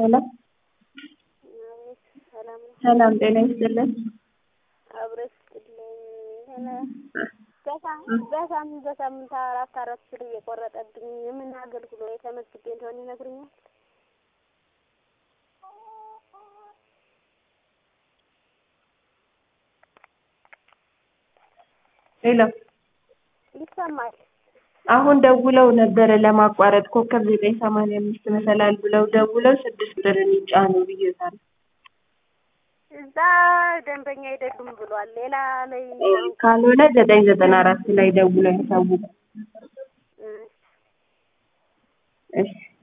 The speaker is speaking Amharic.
ሄሎ አቤት ሰላም ነው። ሰላም ጤና ይስጥልን። አብረሽ ስጥልኝ ሆነ በሳምንት በሳምንት በሳምንት አራት አራት ብር እየቆረጠብኝ የምን አገልግሎት የተመዝግቤ እንደሆነ ይነግሩኛል? ሄሎ ይሰማል። አሁን ደውለው ነበረ ለማቋረጥ ኮከብ ዘጠኝ ሰማንያ አምስት መሰላል ብለው ደውለው ስድስት ብርን ይጫኑ ብዬታለሁ። እዛ ደንበኛ አይደሉም ብሏል። ሌላ ላይ ካልሆነ ዘጠኝ ዘጠና አራት ላይ ደውለው ያሳውቁ። እ እሺ